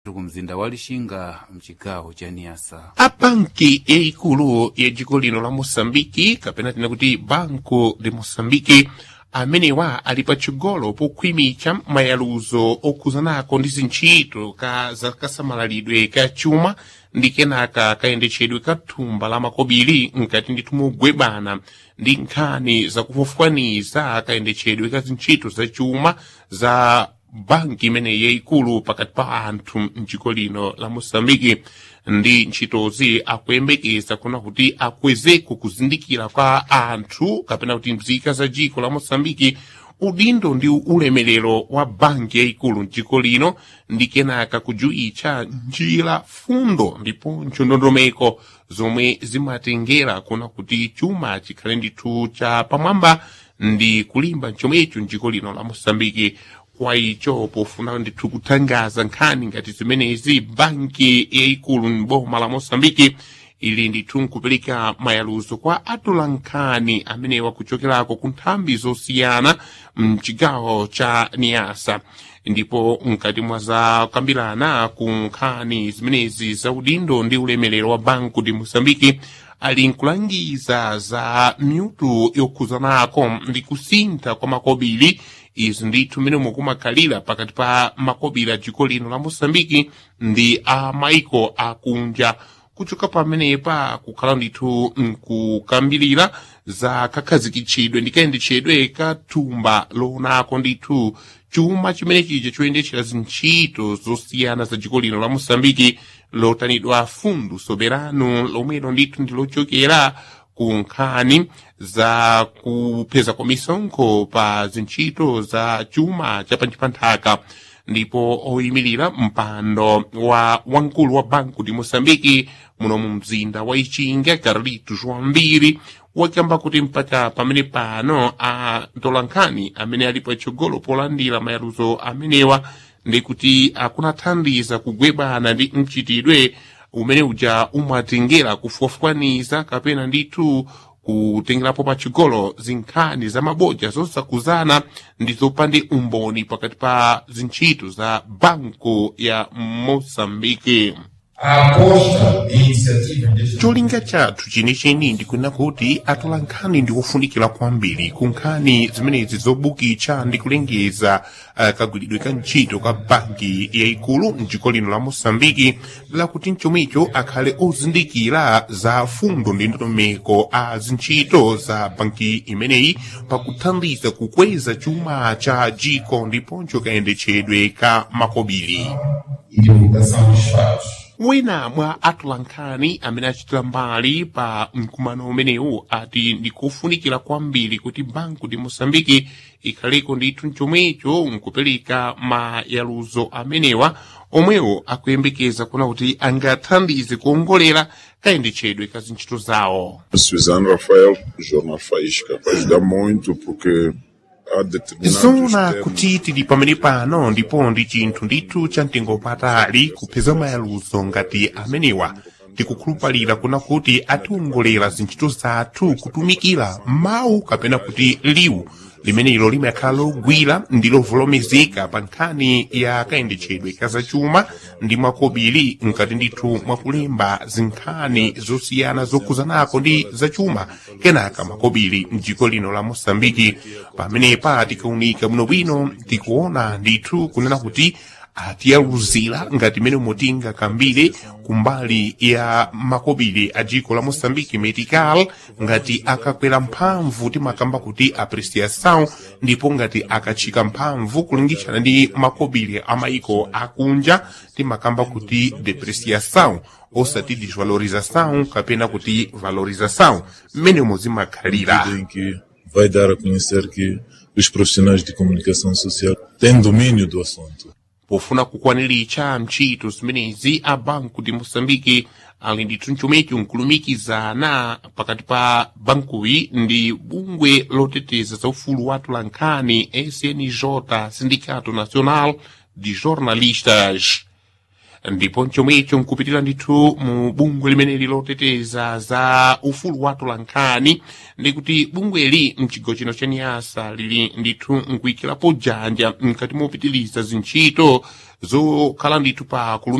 ku mzinda wa lixinga mcigawo ca niasa a banki yayikulu ya dziko lino la moçambike kapena tina kuti banco de moçambike amenewa ali pachigolo pokhwimicha mayaluzo okhuzanako ndi zintchito ka zakasamalidwe ka chuma ndi kenaka kayendetchedwe ka thumba la makobiri nkati ndithu mogwebana ndi nkhani zakufufukaniza kayendetchedwe ka zintchito za chuma za banki imene yayikulu pakati pa anthu mdziko lino la moçambike ndi ntchitozi akuyembekeza kuna kuti akwezeko kuzindikira kwa anthu kapena kuti mzika za dziko la moçambike udindo ndi ulemerero wa banki yayikulu mdziko lino ndi kenaka kujuitcha njira fundo ndiponso ndondomeko zomwe zimatengera kuna kuti chuma chikhale ndithu cha pamwamba ndi kulimba chomwecho mdziko lino la moçambike kwa icho pofuna ndithu kuthangaza nkhani ngati zimenezi banki yayikulu m'boma la moçambike ili ndithu nkupereka mayaluzo kwa atula nkhani amenewa kuchokerako ku nthambi zosiyana mchigawo cha niasa ndipo mkati mwa zakambirana ku nkhani zimenezi za udindo ndi ulemerero wa banco de moçambike ali nkulangiza za miutu yokhuzanako ndi kusintha kwa makobiri izi ndithu mmene mukumakhalira pakati pa makobiri a dziko lino la moçambike ndi a maiko akunja kuchoka pamenepa kukhala ndithu nkukambirira za kakhazikitchidwe ndi kayendetchedwe ka thumba loonako ndithu chuma chimene chija choyendetchera zintchito zosiyana za dziko lino la moçambike lotanidwa fundu soberano lomwelo ndithu ndi lochokera ku nkhani za kupeza kwa misonkho pa zintchito za chuma cha panthaka ndipo oyimirira mpando wa wamkulu wa banco de moçambike muno mu mzinda wa ichinga carlito joão mbiri wakamba kuti mpaka pamene pano a ntolankhani amene ali patsogolo polandira mayaluzo amenewa ndi kuti akunathandiza kugwebana ndi mchitidwe umene uja umatengera kufufukaniza kapena ndithu kutengerapo pachigolo zinkhani za mabodya zosakuzana ndi zopande umboni pakati pa zintchito za banco ya moçambike a aposta e iniciativa deste cholinga chathu chenicheni ndikunena kuti atola nkhani ndi ofunikira kwambiri ku nkhani zimenezi zobukitsa ndi kulengeza uh, kagwiridwe ka ntchito ka banki yayikulu mdziko lino la moçambike lakuti mchomwecho akhale ozindikira za fundo ndi ndondomeko a zintchito za banki imeneyi pakuthandiza kukweza chuma cha dziko ndiponso kayendetchedwe ka makobiri e divulgação dos fatos. wina mwa atolankhani amene achitira mbali pa mkumano umenewu ati ndikufunikira kwambiri kuti banco de moçambike ikhaleko ndithu mchomwecho nkupereka mayaluzo amenewa omwewo akuyembekeza kuna kuti angathandize kuongolera kayendetchedwe ka zintchito zawo Suzano Rafael, Jornal Faísca, vai ajudar muito porque há determinados zona termos kuti tili pamene pano ndipo ndi chinthu ndithu cha mtengo patali kupeza mayaluzo ngati amenewa tikukhulupalira kuna kuti atiwongolera zintchito zathu kutumikira mawu kapena kuti liwu limenelo limakhala logwira ndi lovolomezeka pa nkhani ya kayendetchedwe ka zachuma ndi makobiri mkati ndithu mwakulemba zinkhani zosiyana zokhuzanako ndi zachuma kenaka makobiri mdziko lino la moçambike pamenepa tikaunika bwinobwino tikuona ndithu kunena kuti atiyaluzira ngati mene mutinga kambire kumbali ya makobiri a dziko la moçambike medical ngati akakwera mphamvu timakamba kuti apreciação ndipo ngati akatchika mphamvu kulingitshana ndi makobiri a maiko akunja timakamba kuti depreciação osati desvalorização kapena kuti valorização mmene muzimakhalira medida em que vai dar a conhecer que os profissionais de comunicação social têm domínio do assunto. pofuna kukwaniritsa ntchito zimenezi a banco de moçambike ali ndithu mchomwecho nkulumikizana pakati pa bankuyi ndi bungwe loteteza za ufulu wa atolankhani snj sindicato nacional de jornalistas ndipo chomwecho nkupitira ndithu mu bungwe limeneli loteteza za ufulu wa tolankhani ndikuti bungweli mchigawo chino cha niyasa lili ndithu nkuyikirapo janja mkati mopitiriza zintchito zokhala ndithu pa kulumi